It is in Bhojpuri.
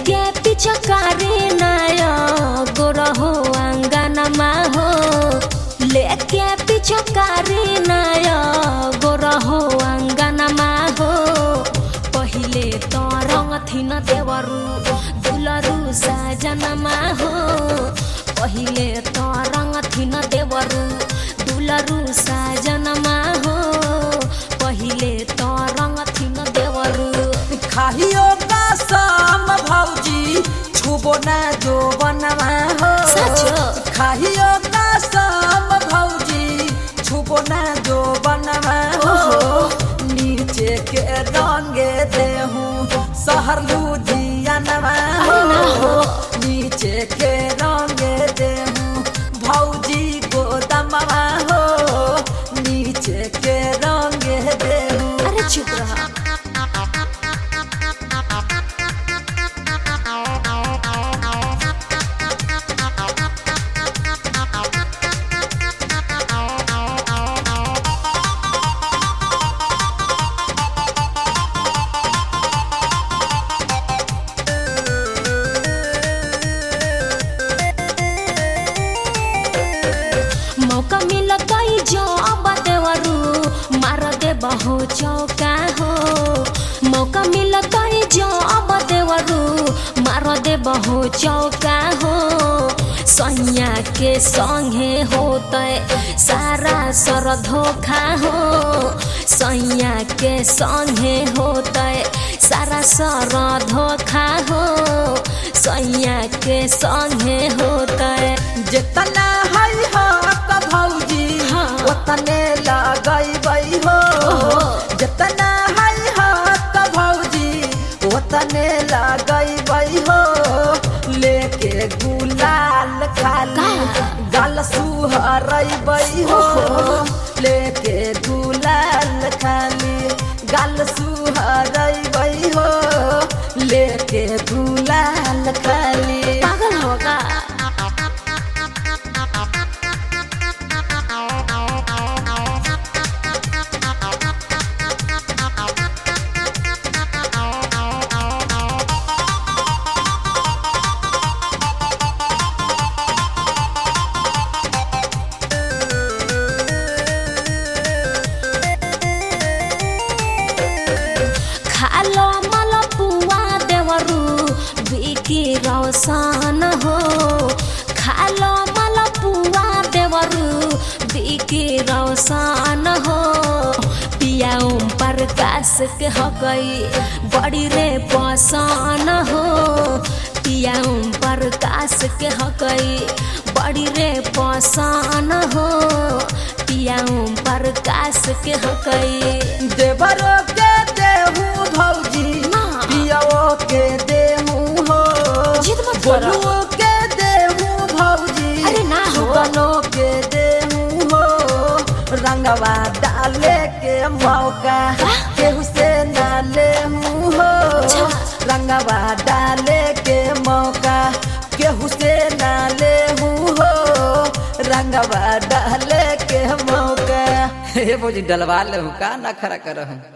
लेके पिचकारी नया गोरहो अंगनमा हो लेके पिचकारी नया गोरहो अंगनमा हो पहिले त रङ थिन देवरु दुलरु साजनमा हो पहिले त रङ थिन देवरु दुलरु साजनमा हो पहिले त रङ थिन देवरु खाइयो का साम भौजी छुबो ना जो बनवा हो साँचो? खाइयो का साम भौजी छुबो ना जो बनवा हो नीचे के रंगे देहूं सहर लुधियानवा अरे ना हो। नीचे के रंगे देहूं भौजी गोदमवा हो नीचे के रंगे देहूं अरे चुप रहा मौका मिलता जो अब देवरू मार दे बहु चौका हो मौका मिलता जो अब देवरू मार दे बहु चौका हो सैया के संगे होते सारा सर धोखा हो सैया के संगे होते सारा सर धोखा हो सैया के संगे होते जितना है हक भौजी हाँ। उतने लगैबै हो ओहो। जितना है हक भौजी उतने लगैबै हो लेके गुलाल खाली का? गल सुहरैबै हो लेके गुलाल खाली गल सुहरैबै हो लेके गुलाल खाली पागल होगा खालो मल पुआ देवरू बिकी रौशन हो खालो मल पुआ देवरू बिकी रौशन हो पिया ओम प्रकाश के हो गई बड़ी रे पसन हो पिया ओम प्रकाश के हो गई बड़ी रे पसन हो पिया ओम प्रकाश के हो गई देवरो के देहूं भौजी ना। पियाओ के देहूं हो जिद मत करो। बोलुओ के देहूं भौजी अरे ना हो। सुगनो के देहूं हो रंगवा डाले के मौका केहू से ना लेहूं हो अच्छा। रंगवा डाले के मौका केहू से ना लेहूं हो रंगवा डाले के मौका हे भौजी डलवा ले का ना खड़ा कर